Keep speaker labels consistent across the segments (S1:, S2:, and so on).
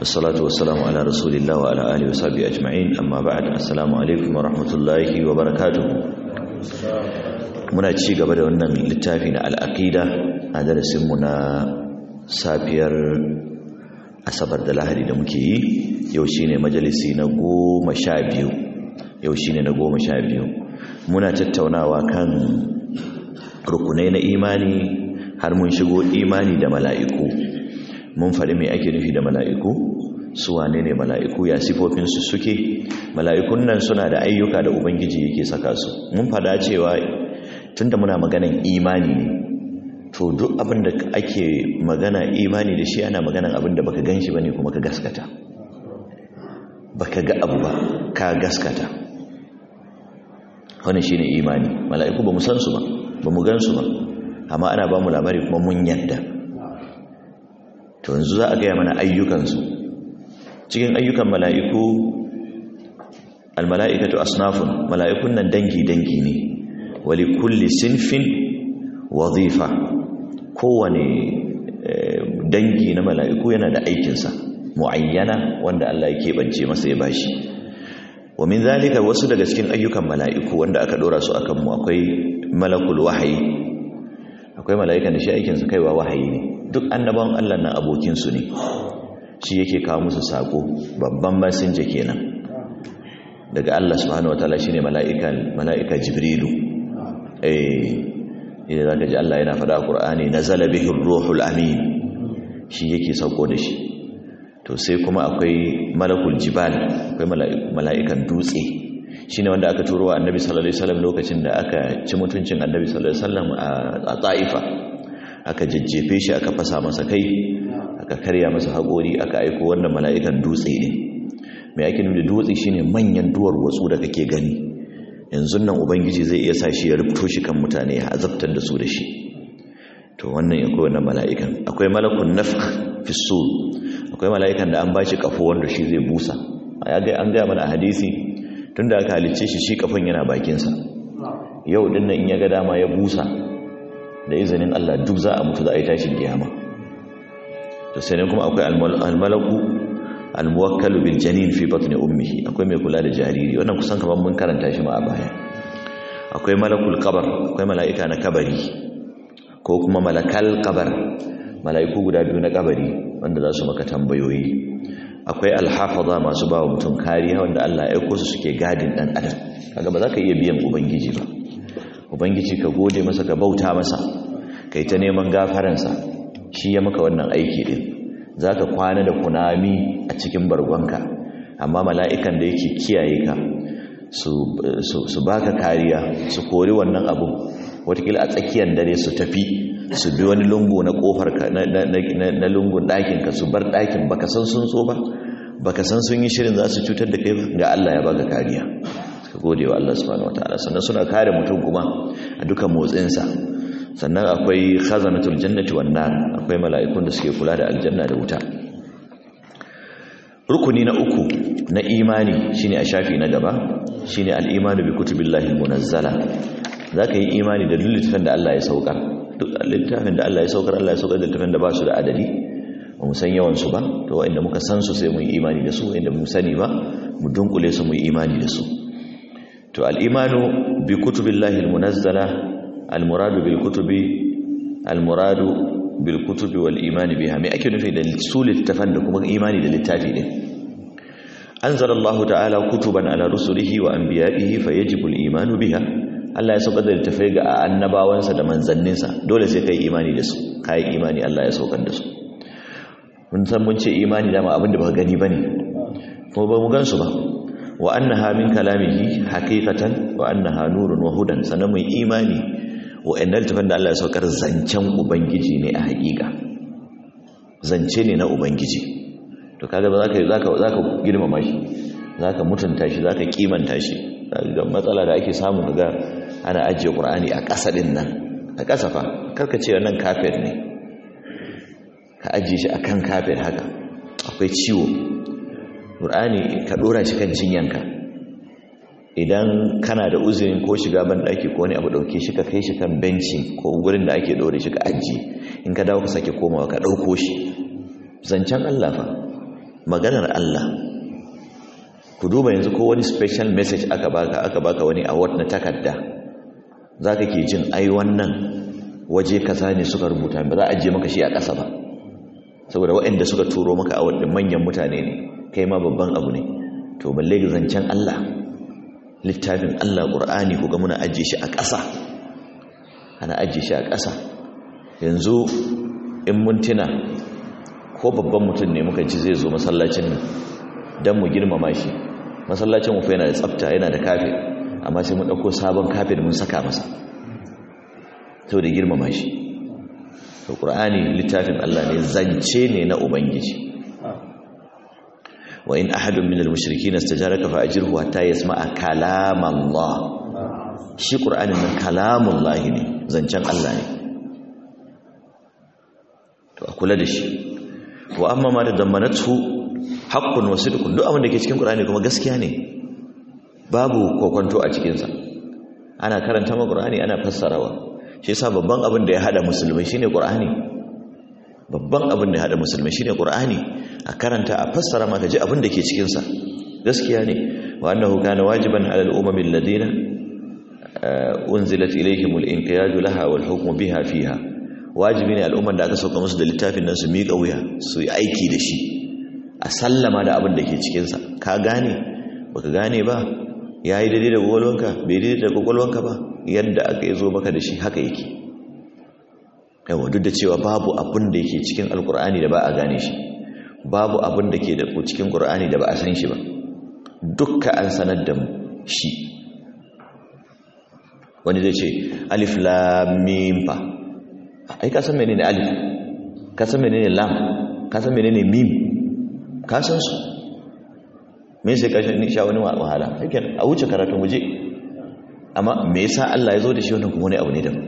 S1: والصلاة والسلام على رسول الله وعلى آله وصحبه أجمعين أما بعد السلام عليكم ورحمة الله وبركاته muna ci gaba da wannan littafi na al'aqida a darasinmu na safiyar asabar da lahadi da muke yi yau shine majalisi na goma sha biyu yau shine na goma sha biyu muna tattaunawa kan rukunai na imani har mun shigo imani da mala'iku mun faɗi mai ake nufi da mala'iku su wane ne mala'iku ya sifofinsu suke mala'ikun nan suna da ayyuka da ubangiji yake saka su mun faɗa cewa tunda muna maganan imani ne to duk abin da ake magana imani da shi ana maganan abin da baka gan shi ba ne kuma ka gaskata baka ga abu ba ka gaskata wannan shine imani mala'iku ba mu san su ba ba mu gan su ba amma ana ba mu labari kuma mun yadda to yanzu za a gaya mana ayyukansu cikin ayyukan mala'iku almala'ikatu asnafun mala'ikun nan dangi-dangi ne wali kulli sinfin wazifa kowane dangi na mala'iku yana da aikinsa mu'ayyana wanda Allah ya keɓance masa ya bashi wa min zalika wasu daga cikin ayyukan mala'iku wanda aka ɗora su akan mu akwai malakul wahayi akwai mala'ikan da shi aikinsa kaiwa wahayi ne duk annaban Allah na abokinsu ne shi yake kawo musu sako babban masinja kenan daga Allah subhanahu wataala shine mala'ika mala'ika jibrilu eh idan zaka ji Allah yana faɗa Qur'ani nazala bihi ruhul amin shi yake sauko da shi to sai kuma akwai malakul jibal akwai mala'ikan dutse shine wanda aka turo wa annabi sallallahu alaihi wasallam lokacin da aka ci mutuncin annabi sallallahu alaihi wasallam a Taifa aka jajjefe shi aka fasa masa kai aka karya masa haƙori aka aiko wannan mala'ikan dutse ne mai ake nuna dutse shine manyan duwar watsu da kake gani yanzu nan ubangiji zai iya sa shi ya rubto shi kan mutane ya azabtar da su da shi to wannan akwai wannan mala'ikan akwai malakun nafkh fi sur akwai mala'ikan da an ba shi kafo wanda shi zai busa an gaya mana a hadisi tunda aka halicce shi shi kafin yana bakinsa yau din nan in ya ga dama ya busa da izinin Allah duk za a mutu za a yi tashin kiyama to sai ne kuma akwai almalaku almuwakkalu bil janin fi batni ummihi akwai mai kula da jariri wannan kusan kaman mun karanta shi ma a baya akwai malakul qabr akwai mala'ika na kabari ko kuma malakal qabr mala'iku guda biyu na kabari wanda za su maka tambayoyi akwai alhafaza masu bawa mutum kariya wanda Allah ya aiko su suke gadin dan adam kaga ba za ka iya biyan ubangiji ba ubangiji ka gode masa ka bauta masa kai ta neman gafaransa shi ya maka wannan aiki din za ka kwana da kunami a cikin bargonka amma mala'ikan da yake kiyaye ka su baka kariya su kori wannan abu watakila a tsakiyar dare su tafi su bi wani lungu na kofar na lungun ɗakinka su bar ɗakin baka san sun so ba baka san sun yi shirin za su cutar da kai ga Allah ya baka kariya ka gode wa Allah subhanahu wataala sannan suna kare mutum kuma a dukan motsinsa sannan akwai khazanatul jannati wan nar akwai mala'ikun da suke kula da aljanna da wuta rukuni na uku na imani shine a shafi na gaba shine al-imanu bi kutubillahi munazzala zaka yi imani da littafin da Allah ya saukar duk littafin da Allah ya saukar Allah ya saukar da littafin da ba su da adadi ba mu san yawan su ba to wanda muka san su sai mu yi imani da su wanda mu sani ba mu dunkule su mu yi imani da su to al-imanu bi kutubillahi al-munazzala al-muradu bil kutubi al-muradu bil kutubi wal imani biha me ake nufi da su littafan da kuma imani da littafi din anzala Allah ta'ala kutuban ala rusulihi wa anbiya'ihi fayajibu al-imanu biha Allah ya saukar da littafai ga annabawansa da manzanninsa dole sai kai imani da su kai imani Allah ya saukar da su mun san mun ce imani dama abin da baka gani bane kuma ba mu gan su ba wa annaha min kalamihi haqiqatan wa annaha nurun wa hudan sanan mu imani wa'annan littafin da Allah ya saukar zancen ubangiji ne a haƙiƙa zance ne na ubangiji to kaga ba zaka zaka zaka girmama shi zaka mutunta shi zaka kimanta shi ga matsala da ake samu kaga ana ajiye qur'ani a ƙasa din nan a ƙasa fa karka ce wannan kafir ne ka ajiye shi akan kafir haka akwai ciwo qur'ani ka dora shi kan jinyanka idan kana da uzurin ko shiga ban daki ko wani abu dauke shi ka kai shi kan benci ko gurin da ake dore shi ka ajiye in ka dawo ka sake komawa ka dauko shi zancen Allah fa maganar Allah ku duba yanzu ko wani special message aka baka aka baka wani award na takarda zaka ke jin ai wannan waje kaza ne suka rubuta ba za a je maka shi a ƙasa ba saboda waɗanda suka turo maka award din manyan mutane ne kai ma babban abu ne to balle ga zancen Allah littafin Allah Qur'ani ku ga muna ajiye shi a ƙasa ana ajiye shi a ƙasa yanzu in mun tuna ko babban mutum ne muka ji zai zo masallacin nan don mu girmama shi masallacin mu fa yana da tsafta yana da kafe amma sai mun ɗauko sabon kafe da mun saka masa saboda girmama shi to qur'ani littafin Allah ne zance ne na ubangiji wa in ahadun minal mushrikeena istajaraka fa ajirhu hatta yasma'a kalam Allah shi qur'anin nan kalamullahi ne zancen Allah ne to a kula da shi wa amma ma da zammanatu haqqun wa sidqun duk abin da ke cikin qur'ani kuma gaskiya ne babu kokonto a cikin sa ana karanta ma qur'ani ana fassarawa shi yasa babban abin da ya hada musulmai shine qur'ani babban abin da ya hada musulmai shine qur'ani a karanta a fassara maka ji abin da ke cikin sa gaskiya ne wa annahu kana wajiban ala al-umam alladhina unzilat ilayhim al-inqiyad laha wal hukm biha fiha wajibi ne al'umman da aka sauka musu da littafin nan su miƙa wuya su yi aiki da shi a sallama da abin da ke cikin sa ka gane baka gane ba yayi daidai da gogolwanka bai daidai da gogolwanka ba yadda aka yi zo maka da shi haka yake yawa duk da cewa babu abin da yake cikin alkur'ani da ba a gane shi babu abin da ke da cikin qur'ani da ba a san shi ba dukka an sanar da mu shi wani zai ce alif lam mim fa ai ka san menene alif ka san menene lam ka san menene mim ka san su me sai ka sha wani wahala yake a wuce karatun waje amma me yasa Allah ya zo da shi wannan kuma wani abu ne daban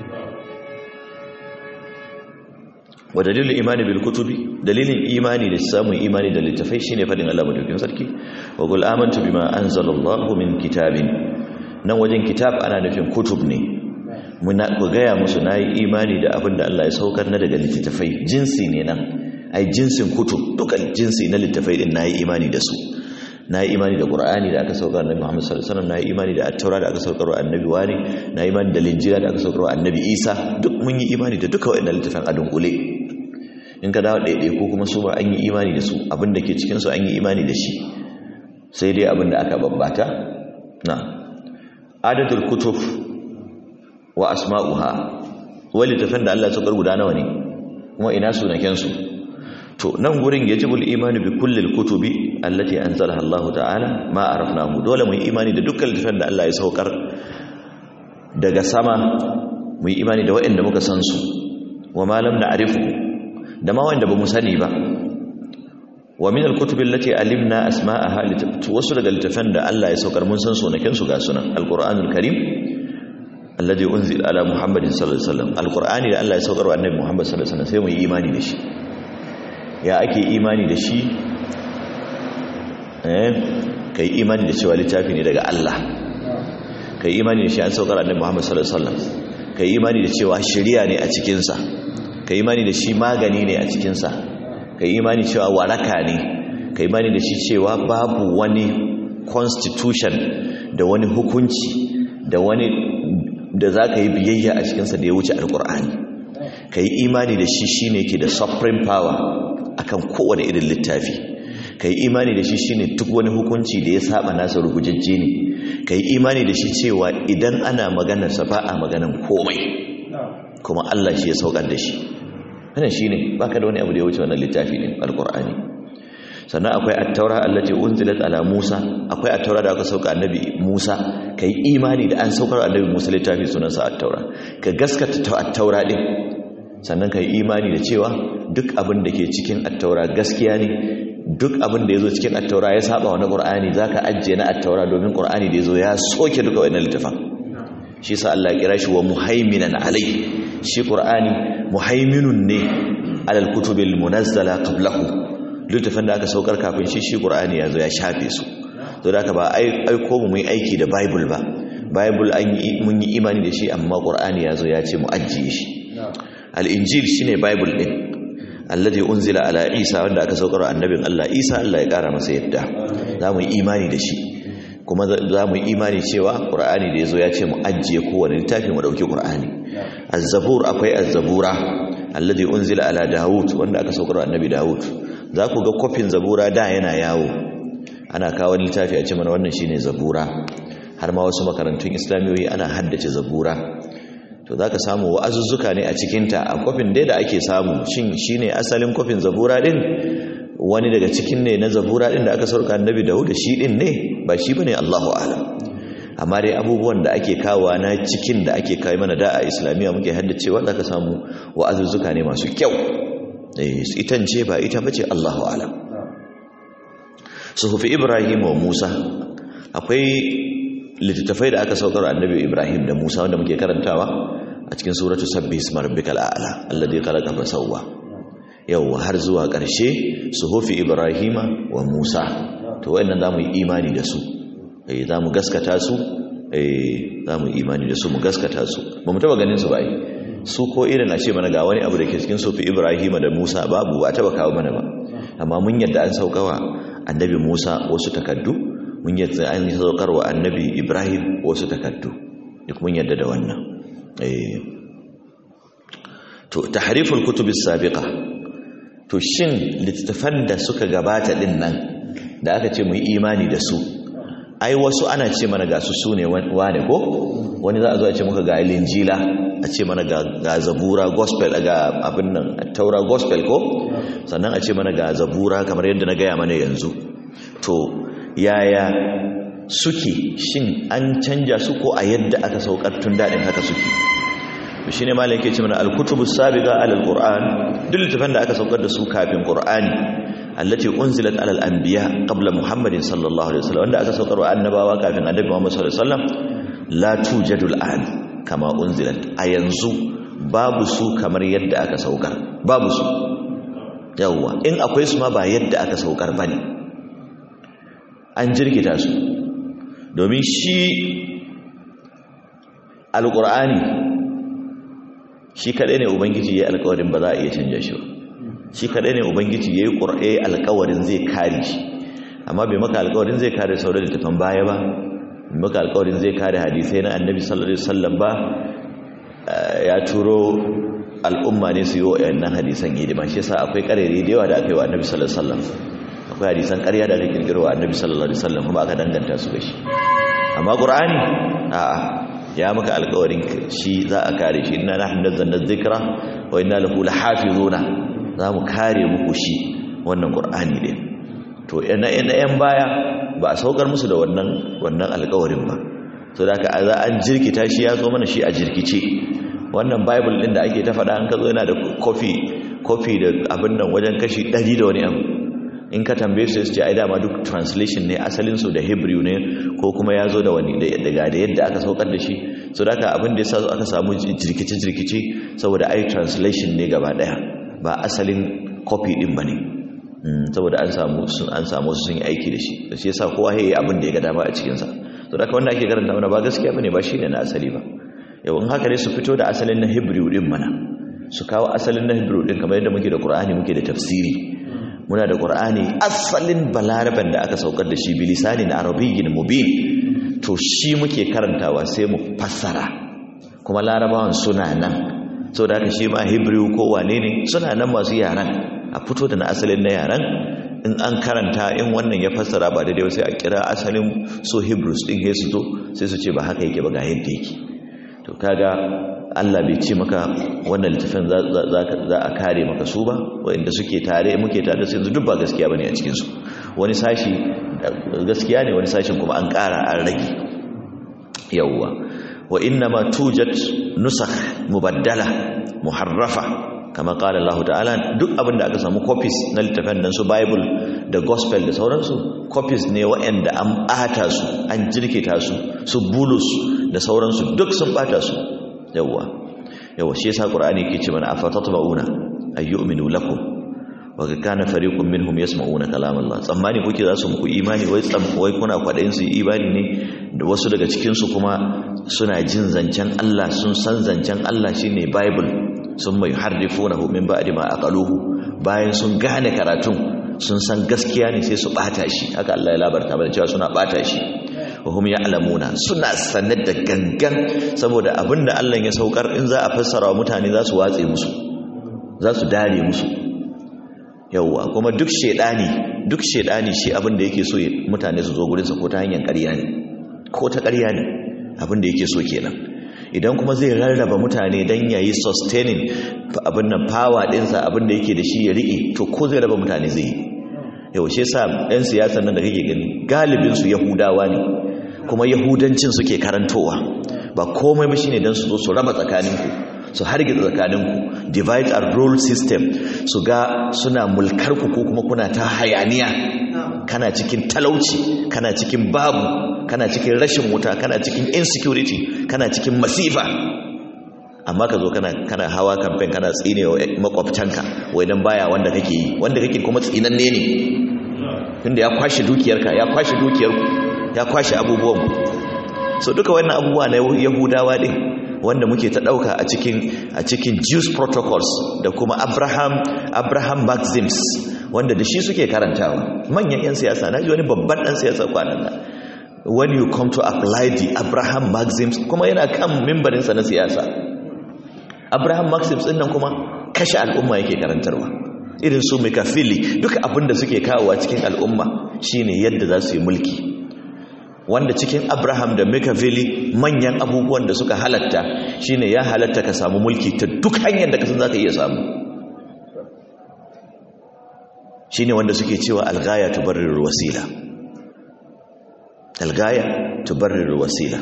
S1: wa dalilin imani bil kutubi dalilin imani da samun imani da littafai shine fadin Allah madaukakin sarki wa qul amantu bima anzalallahu min kitabin nan wajen kitab ana nufin kutub ne muna ku gaya musu nayi imani da abin da Allah ya saukar na daga littafai jinsi ne nan ai jinsin kutub dukan jinsi na littafai din nayi imani da su na yi imani da ƙura'ani da aka saukar annabi Muhammad sallallahu alaihi wasallam na yi imani da attaura da aka saukar wa annabi wani na yi imani da linjira da aka saukar wa annabi isa duk mun yi imani da duka waɗannan littafin a dunkule in ka dawo ɗaiɗai ko kuma su ba an yi imani da su abin da ke cikin su an yi imani da shi sai dai abin da aka babbata na adadul kutub wa asma'uha wani littafin da Allah ya saukar guda nawa ne kuma ina sunaken su to nan gurin yajibul imani bi kullil kutubi allati anzalaha Allah ta'ala ma arafnahu dole mu yi imani da dukkan littafin da Allah ya saukar daga sama mu yi imani da waɗanda muka san su wa ma lam na'rifu da ma wanda bamu sani ba wa min alkutubi allati alimna asma'aha wasu daga littafin da Allah ya saukar mun san sunaken su ga sunan alqur'anul karim alladhi unzila ala muhammadin sallallahu alaihi wasallam alqur'ani da Allah ya saukar wa annabi muhammad sallallahu alaihi wasallam sai mu yi imani da shi ya ake imani da shi eh kai imani da cewa littafi ne daga Allah kai imani da shi an saukar annabi Muhammad sallallahu alaihi wasallam kai imani da cewa shari'a ne a cikin sa kai imani da shi magani ne a cikin sa kai imani cewa waraka ne kai imani da shi cewa babu wani constitution da wani hukunci da wani da zaka yi biyayya a cikin sa da ya wuce alqur'ani kai imani da shi shine ke da supreme power akan kowane irin littafi kai imani da shi shine duk wani hukunci da ya saba nasa rugujajje ne kai imani da shi cewa idan ana maganar sa ba a maganar komai kuma Allah shi ya saukar da shi wannan shine baka da wani abu da ya wuce wannan littafi din alqur'ani sannan akwai at-taura allati unzilat ala Musa akwai at-taura da aka sauka annabi Musa kai imani da an saukar annabi Musa littafi sunansa at-taura ka gaskata at-taura din sannan ka yi imani da cewa duk abin da ke cikin attaura gaskiya ne duk abin da ya zo cikin attaura ya saba wani ƙur'ani za ka ajiye na attaura domin ƙur'ani da ya zo ya soke duka wani littafan shi sa Allah kira shi wa muhaiminan alai shi ƙur'ani muhaiminun ne alal kutubil munazzala qablahu littafin da aka saukar kafin shi shi ƙur'ani ya zo ya shafe su to da ba aiko mu yi aiki da bible ba bible an yi mun yi imani da shi amma ƙur'ani ya zo ya ce mu ajiye shi al'injil shi ne bible ɗin alladhi unzila ala isa wanda aka saukar annabin Allah isa Allah ya kara masa yadda zamu yi imani da shi kuma zamu yi imani cewa qur'ani da yazo ya ce mu ajiye kowane littafi mu dauki qur'ani az-zabur akwai az-zabura alladhi unzila ala daud wanda aka saukar annabi daud za ku ga kofin zabura da yana yawo ana kawo littafi a ce mana wannan shine zabura har ma wasu makarantun islamiyoyi ana haddace zabura to za ka samu wa'azuzzuka ne a cikinta a kofin dai da ake samu shin shi ne asalin kofin zabura din wani daga cikin ne na zabura din da aka sauka annabi da shi din ne ba shi ba ne allahu alam amma dai abubuwan da ake kawo na cikin da ake kawo mana da a islamiyya muke haddacewa za ka samu wa'azuzzuka ne masu kyau itan ce ba ita ba ce allahu alam suhufi ibrahim wa musa akwai littattafai da aka saukar annabi Ibrahim da Musa wanda muke karantawa a cikin suratu sabbi isma rabbikal a'la alladhi khalaqa fa sawwa yawa har zuwa ƙarshe suhufi Ibrahima wa Musa to wayannan zamu yi imani da su eh zamu gaskata su eh zamu imani da su mu gaskata su ba mu taba ganin su ba su ko irin a ce mana ga wani abu da ke cikin sufi Ibrahima da Musa babu ba taba kawo mana ba amma mun yadda an saukawa annabi Musa wasu takaddu mun yadda an yi saukar wa annabi ibrahim wasu takaddu duk mun yadda da wannan to tahriful kutubis sabiqa to shin littafan da suka gabata din nan da aka ce mu yi imani da su ai wasu ana ce mana ga su sune wane ko wani za a zo a ce muka ga linjila a ce mana ga zabura gospel ga abin nan taura gospel ko sannan a ce mana ga zabura kamar yadda na gaya mana yanzu to yaya suke shin an canja su ko a yadda aka saukar tun daɗin haka suke to shine malam yake ce mana al-kutubu sabiqa ala al-qur'an duk littafan da aka saukar da su kafin qur'ani allati unzilat ala al-anbiya qabla muhammadin sallallahu alaihi wasallam wanda aka saukar wa annabawa kafin annabi muhammad sallallahu alaihi wasallam la tujadu al-an kama unzilat a yanzu babu su kamar yadda aka saukar babu su yawwa in akwai su ma ba yadda aka saukar bane an jirgita su domin shi alƙur'ani shi kaɗai ne ubangiji ya yi alƙawarin ba za a iya canja shi ba shi kaɗai ne ubangiji ya yi ƙur'ai alƙawarin zai kare shi amma bai maka alƙawarin zai kare sauran littafan baya ba bai maka alƙawarin zai kare hadisai na annabi sallallahu alaihi wasallam ba ya turo al'umma ne su yi wa yannan hadisan hidima shi yasa akwai ƙarere da yawa da aka yi wa annabi sallallahu alaihi wasallam akwai hadisan ƙarya da aka kirkiro wa annabi sallallahu alaihi wasallam kuma aka danganta su ga shi amma qur'ani a'a ya maka alƙawarin shi za a kare shi inna nahnu nazzalna dhikra wa inna lahu lahafizuna za mu kare muku shi wannan qur'ani din to ina ina yan baya ba a saukar musu da wannan wannan alƙawarin ba so da haka za an jirkita shi ya zo mana shi a jirkice wannan bible din da ake ta faɗa an ka zo yana da kofi kofi da abin nan wajen kashi 100 da wani abu in ka tambaye su ce ai dama duk translation ne asalin su da hebrew ne ko kuma ya zo da wani daga da yadda aka saukar da shi so da aka abin da ya aka samu jirkice jirkice saboda ai translation ne gaba daya ba asalin copy din bane saboda an samu an samu su sun yi aiki da shi da shi yasa kowa yayi abin da ya ga dama a cikin sa so da wanda ake karanta mana ba gaskiya bane ba shine na asali ba yau in haka ne su fito da asalin na hebrew din mana su kawo asalin na hebrew din kamar yadda muke da qur'ani muke da tafsiri muna da ƙur'ani asalin balaraban da aka saukar da shi bilisanin arabiyyin mubin to shi muke karantawa sai mu fassara kuma larabawan suna nan so da haka shi ma hebrew ko wane ne suna nan masu yaran a fito da na asalin na yaran in an karanta in wannan ya fassara ba daidai sai a kira asalin so hebrews din sai su zo sai su ce ba haka yake ba ga yadda yake to kaga Allah bai ce maka wannan littafin za a kare maka su ba wanda suke tare muke tare su yanzu duk ba gaskiya bane a cikin su wani sashi gaskiya ne wani sashin kuma an ƙara an rage yawwa wa inna ma tujat nusakh mubaddala muharrafa kama qala Allah ta'ala duk abin da aka samu copies na littafin nan su bible da gospel da sauransu copies ne waɗanda an ɓata su an jirkita su su bulus da sauransu duk sun ɓata su yawwa yawwa shi yasa qur'ani yake ce mana afatatma'una ayyuminu lakum wa kana fariqun minhum yasma'una kalam Allah tsammani kuke za su muku imani wai wai kuna kwadayin su imani ne da wasu daga cikin su kuma suna jin zancen Allah sun san zancen Allah shine bible sun mai harrifunahu min ba'di ma aqaluhu bayan sun gane karatun sun san gaskiya ne sai su bata shi haka Allah ya labarta mana cewa suna bata shi wa hum ya'lamuna suna sanar da gangan saboda abinda Allah ya saukar in za a fassara wa mutane za su watse musu za su dare musu yawwa kuma duk shedani duk shedani shi abinda yake so mutane su zo gurin sa ko ta hanyar ƙarya ne ko ta ƙarya ne abinda yake so kenan idan kuma zai rarraba mutane dan yayi sustaining abin nan power ɗinsa abinda yake da shi ya riƙe to ko zai raba mutane zai yi yaushe sa 'yan siyasan nan da kake gani galibinsu yahudawa ne kuma yahudancin suke karantowa ba komai ba shine don su zo su raba tsakaninku su hargitsa tsakaninku divide and rule system su ga suna mulkarku ko kuma kuna ta hayaniya kana cikin talauci kana cikin babu kana cikin rashin wuta kana cikin insecurity kana cikin masifa amma ka zo kana kana hawa campaign kana tsine wa makwabtanka wai dan baya wanda kake yi wanda kake kuma tsinanne ne tunda ya kwashe dukiyarka ya kwashe dukiyarku ya kwashe abubuwan so duka wannan abubuwa na yahudawa din wanda muke ta dauka a cikin a cikin Jews protocols da kuma Abraham Abraham maxims wanda da shi suke karantawa manyan yan siyasa naji wani babban dan siyasa kwanan nan when you come to apply the Abraham maxims kuma yana kan mimbarin sa na siyasa Abraham maxims din nan kuma kashe al'umma yake karantarwa irin su Machiavelli duka abin da suke kawowa cikin al'umma shine yadda za su yi mulki wanda cikin Abraham da Machiavelli manyan abubuwan da suka halatta shine ya halatta ka samu mulki ta duk hanyar da ka san zaka iya samu shine wanda suke cewa al-ghaya tubarriru wasila al-ghaya tubarriru wasila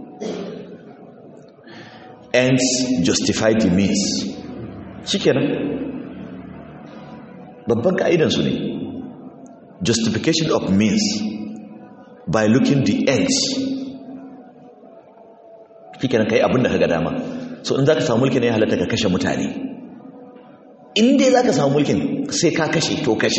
S1: ends justify the means shikenan babban ka'idan su ne justification of means by looking the ends shikenan kai abin da kaga dama so in zaka samu mulkin ne halatta ka kashe mutane in dai zaka samu mulkin sai ka kashe to kashe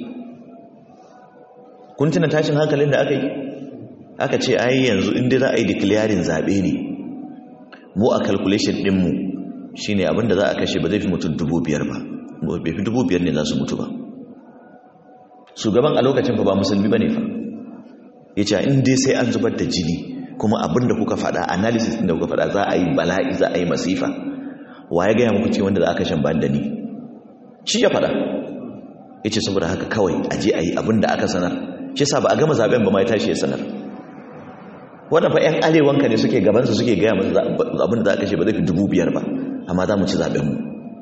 S1: kun tuna tashin hankalin da aka yi aka ce ai yanzu in dai za a yi declaring zabe ne mu a calculation dinmu shine abin da za a kashe ba zai fi mutum dubu biyar ba bai fi dubu biyar ne za su mutu ba shugaban a lokacin fa ba musulmi ba ne fa ya ce in dai sai an zubar da jini kuma abin da kuka faɗa analysis da kuka faɗa za a yi bala'i za a yi masifa wa ya gaya muku ce wanda za a kashe ban da ni shi ya faɗa ya ce saboda haka kawai a je a yi abin da aka sanar shi sa ba a gama zaben ba ma ya tashi ya sanar wannan fa 'yan arewanka ne suke gabansa suke gaya masu abin da za a kashe ba zai fi dubu biyar ba amma za mu ci zabenmu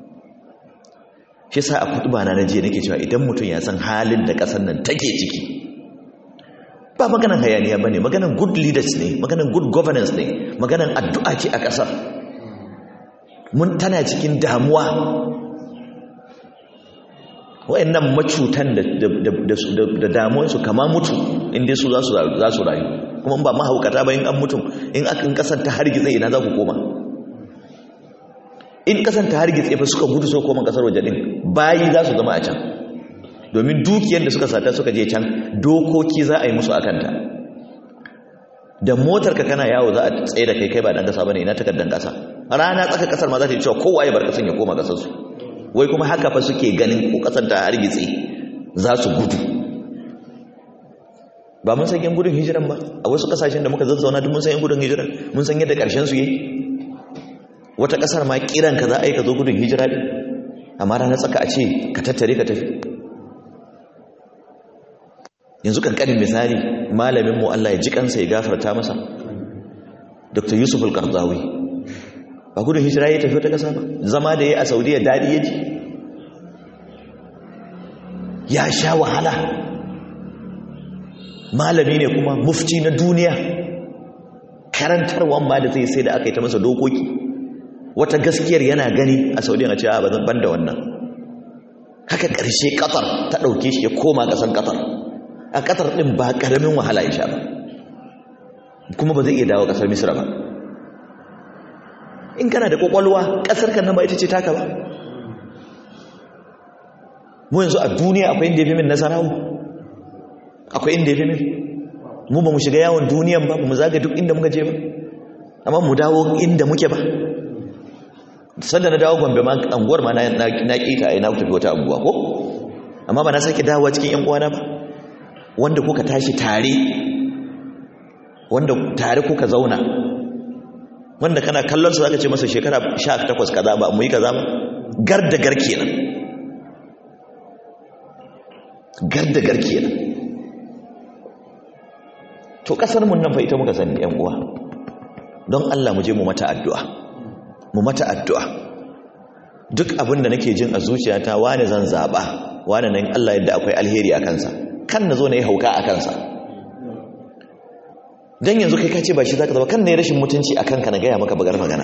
S1: shi sa a kudu ba na jiya nake cewa idan mutum ya san halin da ƙasar nan take ciki ba maganan hayaniya ba ne maganan good leaders ne maganan good governance ne maganan addu'a ce a ƙasar mun tana cikin damuwa wa'annan macutan da damuwansu kama mutu inda su za su rayu kuma ba mahaukata ba in an mutum in akan ƙasar ta hargitse ina za ku koma in ƙasar ta hargitse fa suka gudu so koma ƙasar waje ɗin bayi za su zama a can domin dukiyar da suka sata suka je can dokoki za a yi musu akanta da motar ka kana yawo za a tsaye da kai kai ba dan kasa bane ina takaddan kasa rana tsaka kasar ma za ta yi cewa kowa ya bar kasan ya koma kasar su wai kuma haka fa suke ganin ko kasar ta hargitse za su gudu ba mun san yan gudun hijiran ba a wasu kasashen da muka zazzauna duk mun san yan gudun hijiran mun san yadda karshen su yayi wata kasar ma kiran ka za a yi ka zo gudun hijira din amma rana tsaka a ce ka tattare ka tafi yanzu kankanin misali malaminmu Allah ya ji kansa ya gafarta masa Dr. Yusuf al-Qardawi ba gudun hijira ya tafi wata kasa ba zama da ya a Saudiya dadi ya ji ya sha wahala malami ne kuma mufti na duniya karantarwan ma da zai sai da aka yi ta masa dokoki wata gaskiyar yana gani a Saudiya a ce a ba zan banda wannan haka ƙarshe Qatar ta ɗauke shi ya koma ƙasan Qatar a ƙatar ɗin ba ƙaramin wahala ya sha ba kuma ba zai iya dawo ƙasar misra ba in kana da ƙwaƙwalwa ƙasar kan nan ba ita ce taka ba mu yanzu a duniya akwai inda ya fi min nasarawa akwai inda ya fi min mu ba mu shiga yawon duniyan ba mu zaga duk inda muka je ba amma mu dawo inda muke ba sanda na dawo gombe ma anguwar ma na ƙeta a na tafi wata anguwa ko amma ba na sake dawowa cikin yan uwana ba wanda kuka tashi tare wanda tare kuka zauna wanda kana kallon su zaka ce masa shekara 18 kaza ba mu yi kaza ba gar da gar kenan gar da gar kenan to kasar mun nan fa ita muka sani yan uwa don Allah mu je mu mata addu'a mu mata addu'a duk abin da nake jin a zuciyata wani zan zaba wani nan Allah yadda akwai alheri a kansa kan na zo na yi hauka a kansa don yanzu kai kace ba shi zaka zaba kan na yi rashin mutunci a kanka na gaya maka bagar magana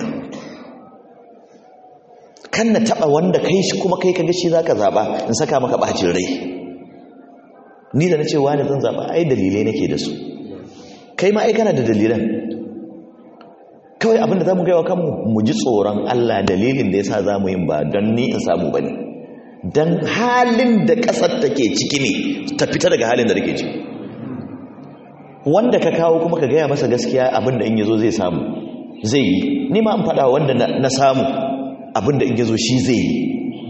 S1: kan na taba wanda kai shi kuma kai kaga shi zaka zaba in saka maka bacin rai ni da na ce wani zan zaba ai dalilai nake da su kai ma ai kana da dalilan kawai abinda za mu gaiwa kanmu mu ji tsoron Allah dalilin da ya sa za mu yin ba don ni in samu ba ne don halin da ƙasar take ciki ne ta fita daga halin da take ciki wanda ka kawo kuma ka gaya masa gaskiya abinda in yazo zai samu zai yi ni ma an faɗa wanda na samu abinda in yazo shi zai yi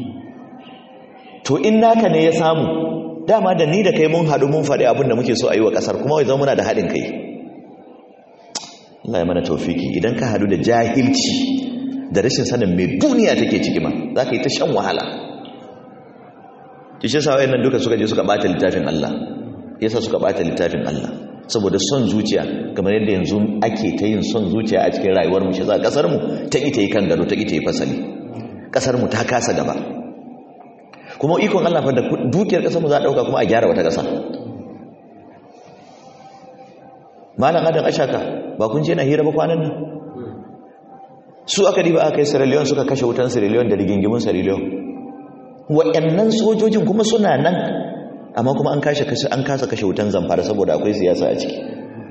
S1: to in naka ne ya samu dama da ni da kai mun haɗu mun faɗi abinda muke so a yi wa ƙasar kuma wai zama muna da haɗin kai Allah ya mana taufiki idan ka hadu da jahilci da rashin sanin mai duniya take ciki ma za ka yi ta shan wahala kishin sawayen nan duka suka je suka bata littafin Allah yasa suka bata littafin Allah saboda son zuciya kamar yadda yanzu ake ta yin son zuciya a cikin rayuwar mu shi za kasar mu ta ita yi kan gado ta ita yi fasali kasar mu ta kasa gaba kuma ikon Allah fa da dukiyar kasar mu za a dauka kuma a gyara wata kasa malam adam ashaka ba kun je na hira ba kwanan nan su aka diba aka yi Sierra Leone suka kashe wutan Sierra Leone da rigingimin Sierra Leone waɗannan sojojin kuma suna nan amma kuma an kashe kashe an kasa kashe wutan zamfara saboda akwai siyasa a ciki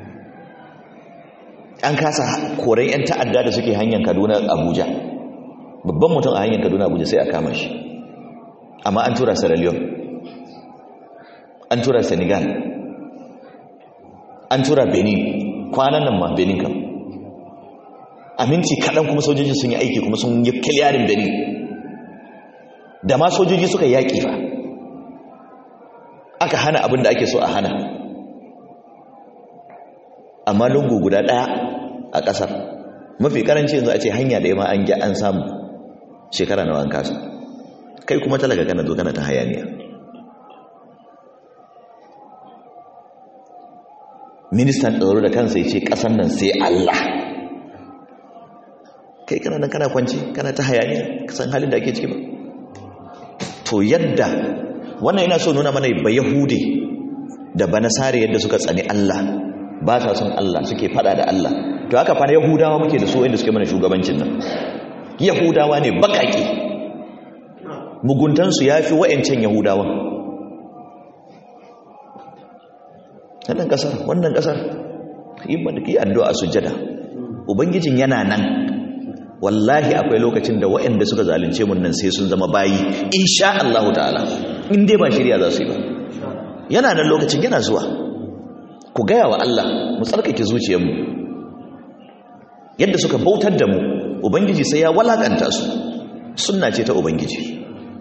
S1: an kasa koren yan ta'adda da suke hanyar Kaduna Abuja babban mutum a hanyar Kaduna Abuja sai a kama shi amma an tura Sierra Leone an tura Senegal an tura benin kwanan nan ma benin kam aminci kaɗan kuma sojoji sun yi aiki kuma sun yi kiliyarin benin da ma sojoji suka yaƙi fa aka hana abin da ake so a hana amma lungu guda ɗaya a ƙasar mafi ƙaranci yanzu a ce hanya da ma an gya an samu shekara na an kasa kai kuma talaka kana zo kana ta hayaniya ministan tsaro da kansa ya ce ƙasan nan sai Allah kai kana nan kana kwanci kana ta hayaniya kasan halin da ake ciki ba to yadda wannan yana so nuna mana ba yahudi da ba nasare yadda suka tsani Allah ba sa son Allah suke fada da Allah to haka fa yahudawa muke da su inda suke mana shugabancin nan yahudawa ne bakake muguntansu ya fi wa'ancan yahudawan wannan kasar wannan kasar yi addu'a sujjada ubangijin yana nan wallahi akwai lokacin da waɗanda suka zalunce mun nan sai sun zama bayi insha Allah ta'ala in dai ba shirya za su yi ba yana nan lokacin yana zuwa ku gaya wa Allah mu tsarkake zuciyarmu yadda suka bautar da mu ubangiji sai ya walakanta su sunna ce ta ubangiji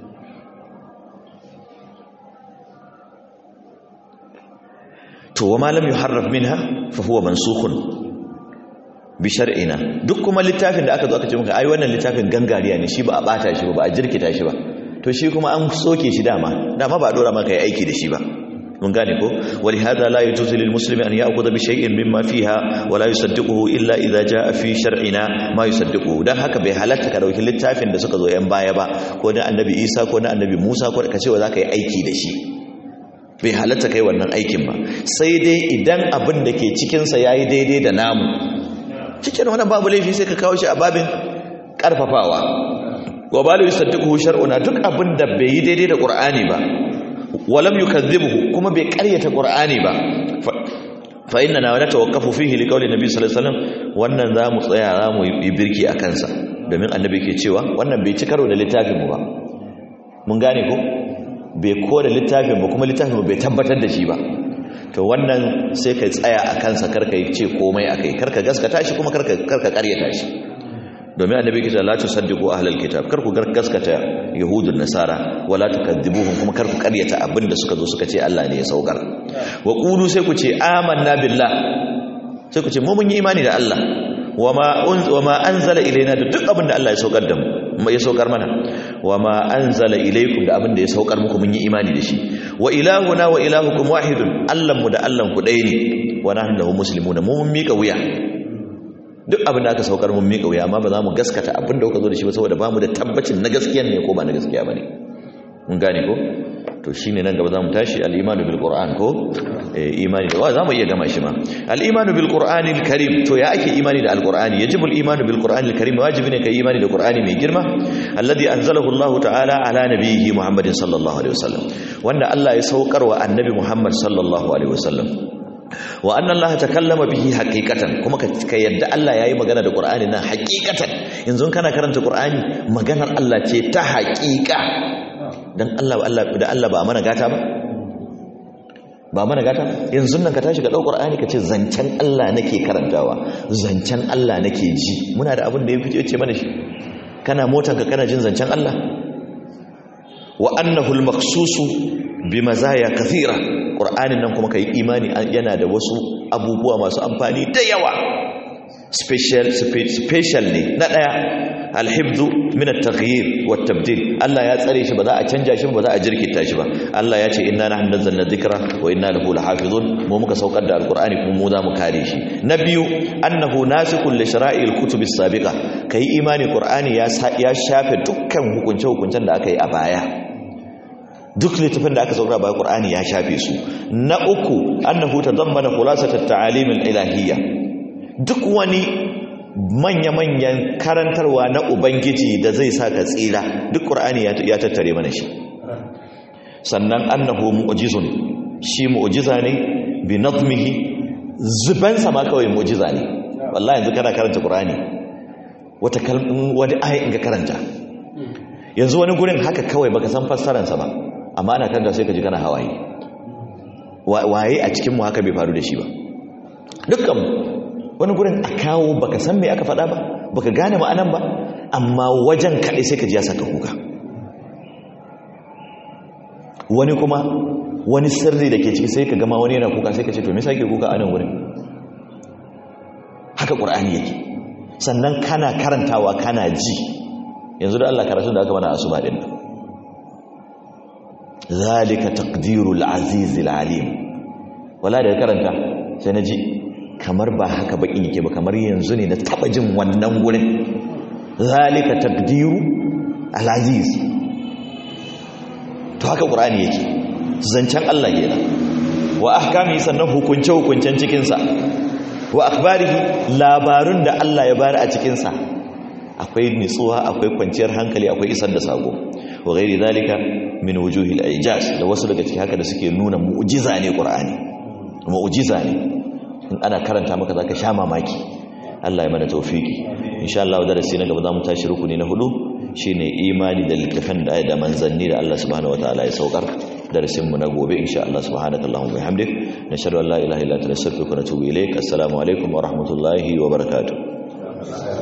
S1: to wa malam yuharraf minha fa huwa mansukhun bi shar'ina duk kuma littafin da aka zo aka ce maka ai wannan littafin gangariya ne shi ba a bata shi ba ba a jirkita shi ba to shi kuma an soke shi dama dama ba a dora maka yi aiki da shi ba mun gane ko wali hada la yajuzu lil muslimi an ya'khudha bi shay'in mimma fiha wa la yusaddiquhu illa idha jaa fi shar'ina ma yusaddiquhu dan haka bai halatta ka dauki littafin da suka zo yan baya ba ko na annabi Isa ko na annabi Musa ko ka ce wa zaka yi aiki da shi bai halatta kai wannan aikin ba sai dai idan abin da ke cikinsa ya yi daidai da namu cikin wannan babu laifi sai ka kawo shi a babin ƙarfafawa wa balu yusaddiquhu shar'una duk abin da bai yi daidai da qur'ani ba walam yukazzibuhu kuma bai ƙaryata qur'ani ba fa inna na wala tawaqqafu fihi liqawli nabi sallallahu alaihi wasallam wannan zamu tsaya zamu yi birki a kansa domin annabi ke cewa wannan bai ci karo da littafin mu ba mun gane ko bai kore littafin ba kuma littafin bai tabbatar da shi ba to wannan sai ka tsaya a kansa karka yi ce komai a kai karka gaskata shi kuma karka karyata shi domin annabi yake cewa la tusaddiqu ahlal kitab kar ku gaskata yahudun nasara wala tukadzibuhum kuma kar ku karyata abinda suka zo suka ce Allah ne ya saukar wa qulu sai ku ce amanna billah sai ku ce mu mun yi imani da Allah wama wama anzala ilaina da duk abinda Allah ya saukar da mu ya saukar mana wama anzala ilaykum da abinda ya saukar muku mun yi imani da shi wa ilahuna wa ilahukum wahidun Allah mu da Allah ku ɗaya ne wa nahnu lahu muslimuna mu mun mika wuya duk abin da aka saukar mun miƙa wuya amma ba za mu gaskata abin da kuka zo da shi ba saboda ba mu da tabbacin na gaskiya ne ko ba na gaskiya ba ne mun gane ko to shine nan gaba za mu tashi al-imanu bil qur'an ko eh imani da za mu iya gama shi ma al-imanu bil qur'ani al-karim to ya ake imani da al-qur'ani yajibu al-imanu bil qur'ani al-karim wajibi ne kai imani da qur'ani mai girma alladhi anzalahu Allah ta'ala ala nabiyhi Muhammadin sallallahu alaihi wasallam wanda Allah ya saukar wa annabi Muhammad sallallahu alaihi wasallam wa annan Allah takallama bihi haqiqatan kuma ka yadda Allah yayi magana da Qur'ani nan haqiqatan yanzu kana karanta Qur'ani maganar Allah ce ta haqiqa dan Allah Allah da Allah ba mana gata ba ba mana gata yanzu nan ka tashi ka dau Qur'ani ka ce zancen Allah nake karantawa zancen Allah nake ji muna da abin da ya fice ce mana shi kana motar ka kana jin zancen Allah wa annahu al-maqsusu bi mazaya kathira ƙur'anin nan kuma ka yi imani yana da wasu abubuwa masu amfani da yawa special special ne na ɗaya alhibdu min at-taghyir wa tabdil Allah ya tsare shi ba za a canja shi ba za a jirkita shi ba Allah ya ce inna nahnu nazzalna dhikra wa inna lahu lahafizun mu muka saukar da alqur'ani kuma mu za mu kare shi na biyu annahu nasikul li shara'il kutub as-sabiqa kai imani qur'ani ya ya shafe dukkan hukunce hukuncen da aka yi a baya duk littafin da aka saukar bayan Qur'ani ya shafe su na uku annahu tadammana khulasat at-ta'alim al-ilahiyya duk wani manya-manyan karantarwa na ubangiji da zai sa ka tsira duk Qur'ani ya tattare mana shi sannan annahu mu'jizun shi mu'jiza ne bi nadmihi zuban sama kawai mu'jiza ne wallahi yanzu kana karanta Qur'ani wata kalmin wani aya in ka karanta yanzu wani gurin haka kawai baka san fassararsa ba amma ana kanta sai ka ji kana hawaye waye a cikinmu haka bai faru da shi ba dukkan wani gurin a kawo baka san me aka faɗa ba baka gane ma'anan ba amma wajen kaɗai sai ka ji ya saka kuka wani kuma wani sirri da ke ciki sai ka gama wani yana kuka sai ka ce to me sake kuka a nan wurin haka ƙur'ani yake sannan kana karantawa kana ji yanzu da Allah karatun da aka mana asuba din nan zalika taqdirul azizil alim wala da karanta sai naji kamar ba haka bakin yake ba kamar yanzu ne na taba jin wannan gurin zalika taqdiru al aziz to haka qur'ani yake zancen Allah kenan wa ahkami sannan hukunce hukuncen cikin sa wa akhbarihi labarun da Allah ya bari a cikin sa akwai nitsuwa akwai kwanciyar hankali akwai isar da sako wa ghairi zalika min wujuhil ijaz da wasu daga cikin haka da suke nuna mu'jiza ne qur'ani mu'jiza ne in ana karanta maka zaka sha mamaki Allah ya mana tawfiki insha Allah darasi na gaba zamu tashi rukuni na hudu shine imani da littafin da da manzanni da Allah subhanahu wataala ya saukar darasin mu na gobe insha Allah subhanaka allahumma wa bihamdik nashhadu an la ilaha illa anta nastaghfiruka wa natubu ilaik assalamu alaikum wa rahmatullahi wa barakatuh